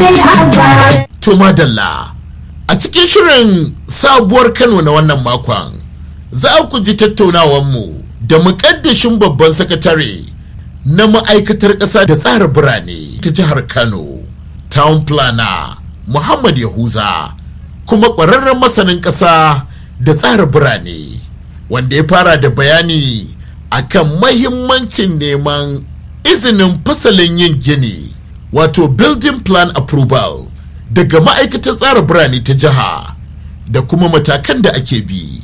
sai abba To madalla a cikin shirin sabuwar Kano na wannan makon za ku ji tattaunawanmu da muƙaddashin babban sakatare na ma'aikatar ƙasa da tsara birane ta jihar Kano town planner Muhammad Yahuza kuma ƙwararren masanin ƙasa da tsara birane wanda ya fara da bayani akan mahimmancin neman izinin fasalin yin gini wato building plan approval daga ma'aikatar tsara birane ta jiha da kuma matakan da ake bi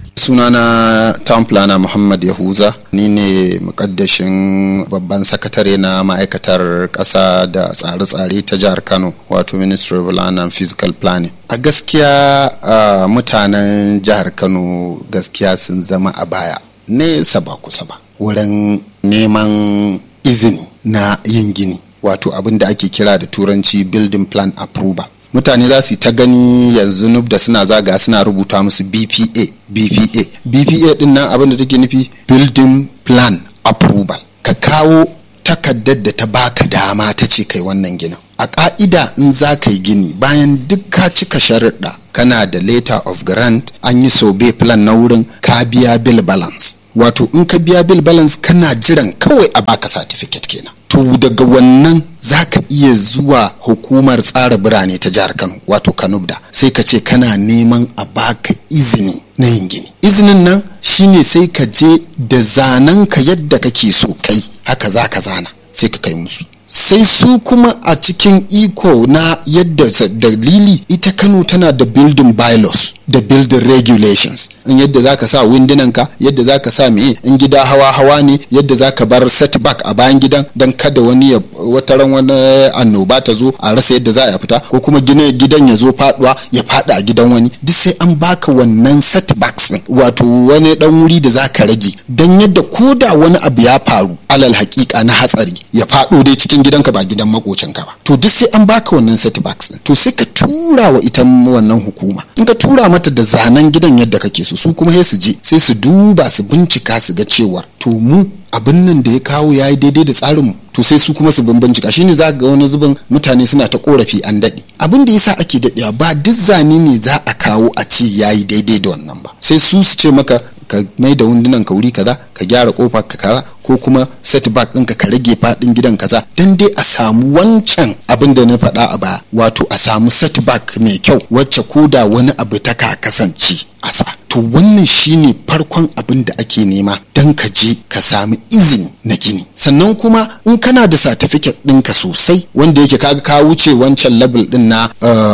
sunana town planner muhammad yahuza ni ne mukaddashin babban sakatare na ma'aikatar ƙasa da tsare-tsare ta jihar kano wato ministry of land and physical planning a gaskiya uh, mutanen jihar kano gaskiya sun zama a baya nesa ba kusa ba wurin neman izini na yin gini wato abin da ake kira da turanci building plan approval mutane za su ta gani yanzu nub da suna zaga suna rubuta musu bpa bpa bpa din nan abin da take nufi building plan approval ka kawo takardar da ta baka dama ta ce kai wannan ginin a ka'ida in za ka yi gini bayan duk ka cika sharuɗa kana da letter of grant an yi sobe plan na wurin ka biya bill balance wato in ka biya bill balance kana jiran kawai a baka certificate kenan to daga wannan za ka iya zuwa hukumar tsara birane ta jihar kano wato kanubda sai ka ce kana neman a baka izini na yin gini izinin nan shine sai ka je da zanen ka yadda kake so kai haka za ka zana sai ka kai musu sai su kuma a cikin iko na yadda dalili ita kano tana da building bylaws da building regulations in yadda za ka sa windunanka yadda za ka sa meye in gida hawa hawa ne yadda za ka bar setback a bayan gidan don kada wani ya wata ran wani annoba ta zo a rasa yadda za a fita ko kuma gina gidan ya zo faduwa ya fada a gidan wani duk sai an baka wannan setbacks din wato wani dan wuri da za ka rage don yadda ko da wani abu ya faru alal hakika na hatsari ya fado dai cikin gidanka ba gidan makocinka ba to duk sai an baka wannan setbacks din to sai ka tura wa ita wannan hukuma in ka tura mata da zanen gidan yadda kake so su kuma sai su je sai su duba su bincika su ga cewa to mu abin nan da ya kawo ya yi daidai da tsarinmu to sai su kuma su bincika shine za ga wani zubin mutane suna ta korafi an daɗe abin da yasa ake daɗewa ba duk zane ne za a kawo a ce ya yi daidai da wannan ba sai su su ce maka ka mai da wundunan ka wuri kaza ka gyara kofa ka kaza ko kuma setback ɗinka ka rage faɗin gidan kaza dan dai a samu wancan abin da na faɗa a baya wato a samu setback mai kyau wacce ko da wani abu ta ka kasance a sa to wannan shine farkon abin da ake nema dan ka je ka sami izini na gini sannan kuma in kana da certificate ɗinka sosai wanda yake kaga ka wuce wancan level ɗin na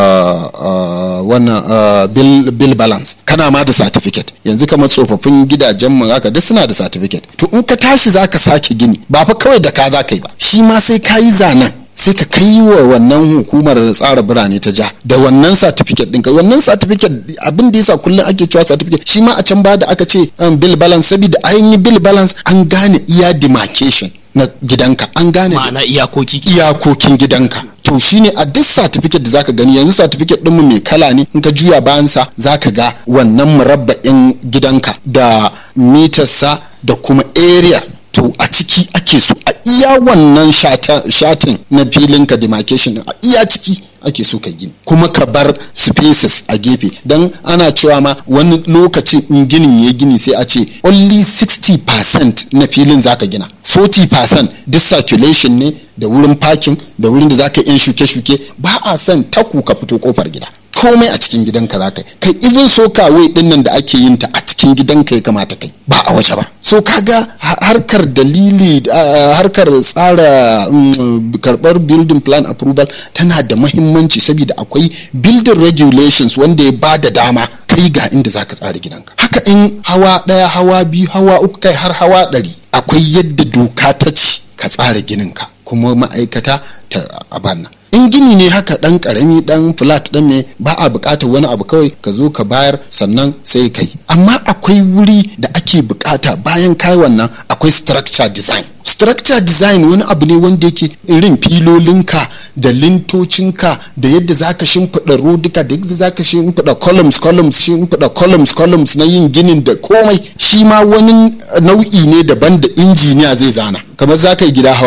wannan bill, bill balance kana ma da certificate yanzu kamar tsofaffin gidajen mu haka duk suna da certificate to in ka tashi zaka sake gini ba fa kawai da ka za ka yi ba shi ma sai ka yi zanen sai ka kai wa wannan hukumar tsara birane ta ja da wannan certificate ɗinka wannan certificate abin da yasa kullum ake cewa certificate shi ma a can ba da aka ce bill balance saboda an yi bill balance an gane iya demarcation na gidanka an gane ma'ana iyakoki iyakokin gidanka to shine a duk certificate da zaka gani yanzu certificate ɗinmu mai kala ne in ka juya bayansa zaka ga wannan murabba'in gidanka da mitarsa da kuma area to a ciki ake so a iya wannan shatin na filin ka demarcation din a iya ciki ake so ka gini kuma ka bar spaces a gefe don ana cewa ma wani lokacin in ginin ya gini sai a ce only 60% na filin zaka gina 40% duk circulation ne da wurin parking da wurin da zaka yan shuke-shuke ba a son taku ka fito kofar gida komai a cikin gidanka za ka kai even so kawai din nan da ake yin ta a cikin gidanka ya kamata kai ba a waje ba so kaga harkar dalili harkar tsara karbar building plan approval tana da mahimmanci saboda akwai building regulations wanda ya ba da dama kai ga inda zaka tsara gidanka haka in hawa daya hawa biyu hawa uku kai har hawa ɗari akwai yadda doka ta ce ka tsara gininka kuma ma'aikata ta abanna in gini ne haka dan karami dan flat dan me ba a bukatar wani abu kawai ka zo ka bayar sannan sai kai amma akwai wuri da ake bukata bayan kai wannan akwai structure design structure design wani abu ne wanda yake irin filolinka da lintocinka da yadda zaka shimfiɗa rodika da yadda zaka shimfiɗa columns columns shimfiɗa columns columns na yin ginin da komai shi ma wani nau'i ne daban da injiniya zai zana kamar zaka yi gida hawa biyu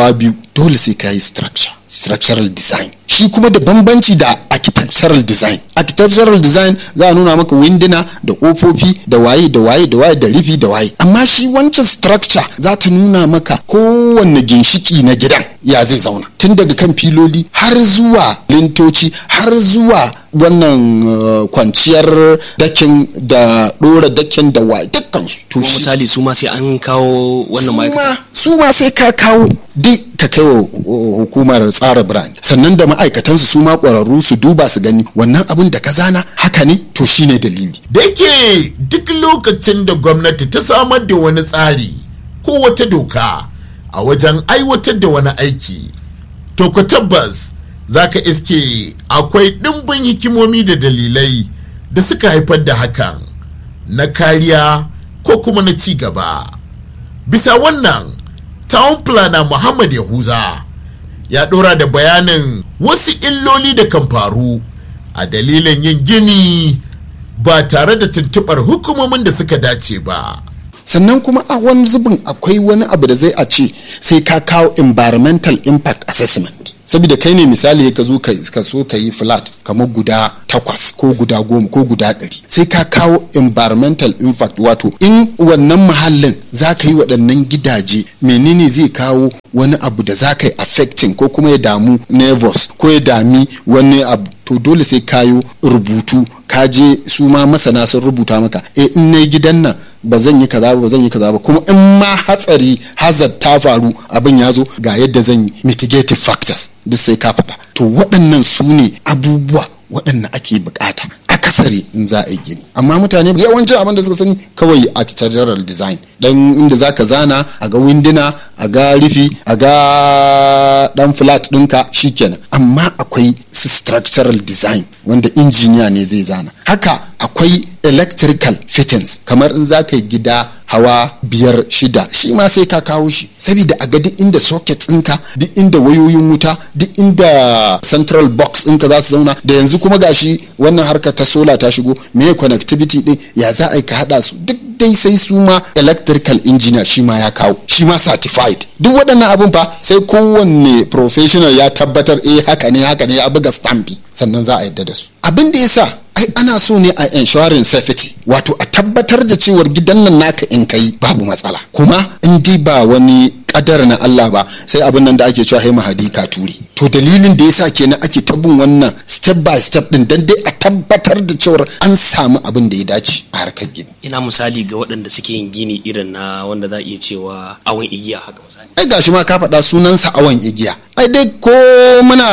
dole sai ka yi structure structural design shi kuma da bambanci da architectural design architectural design za a nuna maka winduna da kofofi da waye da waye da waye da rufi da waye amma shi wancan structure za ta nuna maka kowanne ginshiki na gidan ya zai zauna tun daga kan filoli har zuwa lintoci har zuwa wannan uh, kwanciyar dakin da dora dakin da waye dukkansu to kuma misali su ma sai an kawo wannan ma'aikata su ma sai ka kawo duk ka kai wa hukumar tsara brand sannan da ma'aikatansu su ma ƙwararru su duba su gani wannan abin da ka zana haka ne to shine dalili da yake duk lokacin da gwamnati ta samar da wani tsari ko wata doka a wajen aiwatar da wani aiki to ku tabbas za ka iske akwai ɗimbin hikimomi da dalilai da suka haifar da hakan na kariya ko kuma na ci gaba bisa wannan town planner muhammad yahuza ya ɗora da bayanin wasu illoli da kan faru a dalilin yin gini ba tare da tuntuɓar hukumomin da suka dace ba sannan kuma a wani zubin akwai wani abu da zai a ce sai ka kawo environmental impact assessment saboda kai ne misali ka zo ka so ka yi flat kamar guda takwas ko guda goma ko guda ɗari sai ka kawo environmental impact wato in wannan muhallin za ka yi waɗannan gidaje menene zai kawo wani abu da za ka yi affecting ko kuma ya damu nervous ko ya dami wani abu to dole sai kayo rubutu ka je su ma masana sun rubuta maka e in na gidan nan ba zan yi kaza ba zan yi kaza ba kuma in ma hatsari hazard ta faru abin ya zo ga yadda zan yi mitigative factors duk sai ka faɗa to waɗannan su ne abubuwa waɗanda ake bukata akasari in za a yi gini amma mutane yawancin abin da suka sani kawai architectural design dan inda za ka zana a ga winduna a ga rufi a ga dan flat ɗinka shikenan amma akwai su structural design wanda injiniya ne zai zana haka akwai electrical fittings kamar in za ka yi gida hawa biyar shida shi ma sai ka kawo shi saboda a ga duk inda sockets ɗinka duk inda wayoyin wuta duk inda central box ɗinka za su zauna da yanzu kuma gashi wannan harka ta sola ta shigo me connectivity ɗin ya za a yi ka haɗa su duk dai sai su ma electrical engineer shi ma ya kawo shi ma certified duk waɗannan abun fa sai kowanne professional ya tabbatar eh haka ne haka ne ya buga stampi sannan za a yadda da su abin da yasa ai ana so ne a ensuring safety wato a tabbatar da cewar gidan nan naka in kai babu matsala kuma in dai ba wani kadar na Allah ba sai abin nan da ake cewa hai mahadi ka ture to dalilin da yasa kenan ake ta bin wannan step by step din dan dai a tabbatar da cewar an samu abin da ya dace a harkar gini ina misali ga waɗanda suke yin gini irin na wanda za a iya cewa awon igiya haka misali ai gashi ma ka faɗa sunansa awon igiya ai dai ko muna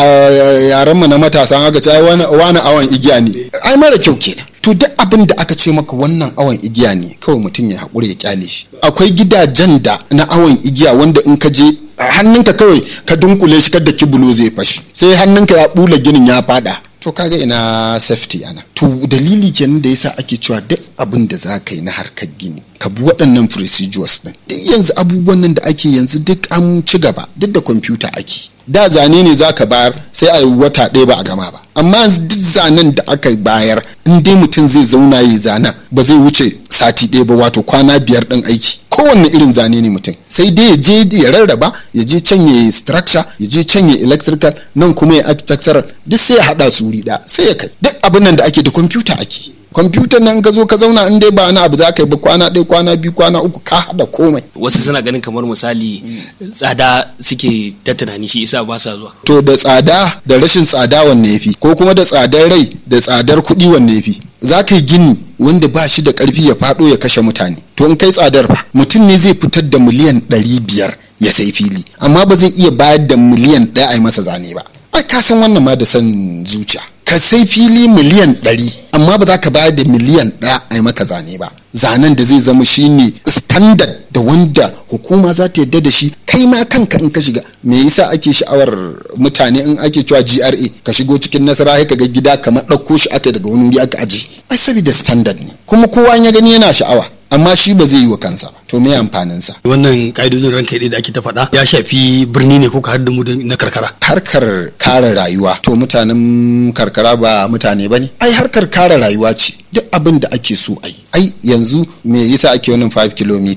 yaren mu na matasa haka ce wani awon igiya ne ai mara kyau kenan to duk abin da aka ce maka wannan awon igiya ne kawai mutum ya haƙura ya kyale shi akwai gidajen da na awon igiya wanda in ka je hannunka kawai ka dunkule shi kada kibulo zai fashi sai hannunka ya bula ginin ya fada to kaga ina safety ana to dalili kenan da yasa ake cewa duk abin da za ka yi na harkar gini ka bi waɗannan procedures din duk yanzu abubuwan nan da ake yanzu duk an ci gaba duk da kwamfuta ake da zane ne za ka bayar sai a yi wata ɗaya ba a gama ba amma yanzu duk zanen da aka bayar in dai mutum zai zauna yi zanen ba zai wuce sati ɗaya ba wato kwana biyar ɗin aiki kowanne irin zane ne mutum sai dai ya je ya rarraba ya je can ya structure ya je can ya electrical nan kuma ya architectural duk sai ya haɗa su wuri ɗaya sai ya kai duk abin nan da ake da kwamfuta ake kwamfutar nan ka zo ka zauna in dai ba wani abu za ka yi ba kwana ɗaya kwana biyu kwana uku ka haɗa komai wasu suna ganin kamar misali tsada suke ta tunani shi isa ba sa zuwa to da tsada da rashin tsada wanne yafi ko kuma da tsadar rai da tsadar kuɗi wanne yafi za ka yi gini wanda ba shi da ƙarfi ya faɗo ya kashe mutane to in kai tsadar ba mutum ne zai fitar da miliyan ɗari biyar ya sai fili amma ba zai iya bayar da miliyan ɗaya a yi masa zane ba ai ka san wannan ma da san zuciya ka sai fili miliyan ɗari amma ba za ka bayar da miliyan ɗaya a yi maka zane ba zanen da zai zama shine standard da wanda hukuma za ta yadda da shi kai ma kanka in ka shiga me yasa ake sha'awar mutane in ake cewa GRA ka shigo cikin nasara ka ga gida kamar ɗauko shi aka daga wani wuri aka aje ai saboda standard ne kuma kowa ya gani yana sha'awa amma shi ba zai yi wa kansa ba to me amfanin sa wannan ka'idodin ranka da ake ta faɗa ya shafi birni ne ko ka har da mu na karkara harkar kare rayuwa to mutanen karkara ba mutane ba ne ai harkar kare rayuwa ce duk abin da ake so a yi ai yanzu me yasa ake wannan 5 km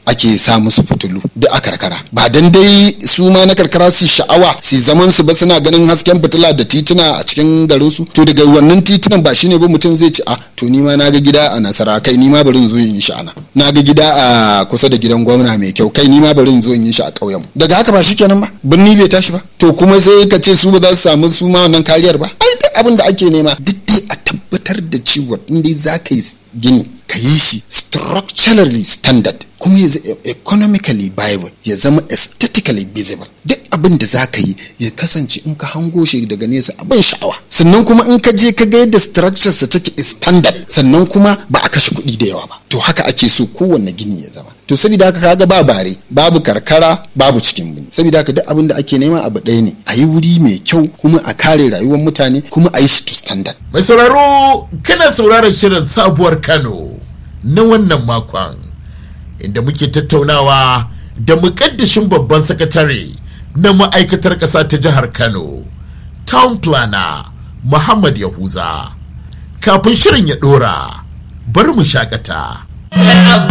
ake sa musu fitulu duk a karkara ba dan dai su ma na karkara su sha'awa su zaman su ba suna ganin hasken fitila da tituna a cikin garin su to daga wannan titunan ba shine ba mutum zai ci a to ni ma naga gida a nasara kai ni ma bari in zo in yi shi ana naga gida a kusa da gidan gwamna mai kyau kai ni ma bari in zo in yi shi a ƙauyen daga haka ba shikenan ba birni bai tashi ba to kuma sai ka ce su ba za su samu su ma wannan kariyar ba ai duk abin da ake nema duk dai a tabbatar da cewa in dai za ka yi gini ka yi shi structurally standard kuma ya zama economically viable ya zama aesthetically visible duk abin da za ka yi ya kasance in ka hango shi daga nesa abin sha'awa sannan kuma in ka je ka ga yadda structure sa take standard sannan kuma ba a kashe kuɗi da yawa ba to haka ake so kowanne gini ya zama to saboda haka kaga ba bare babu karkara babu cikin birni saboda haka duk abin da ake nema abu ɗaya ne a yi wuri mai kyau kuma a kare rayuwar mutane kuma a yi shi to standard mai sauraro kana sauraron shirin sabuwar kano na wannan makon inda muke tattaunawa da mukaddashin babban sakatare na ma'aikatar ƙasa ta jihar kano town planner muhammad yahuza kafin shirin ya ɗora bari mu shakata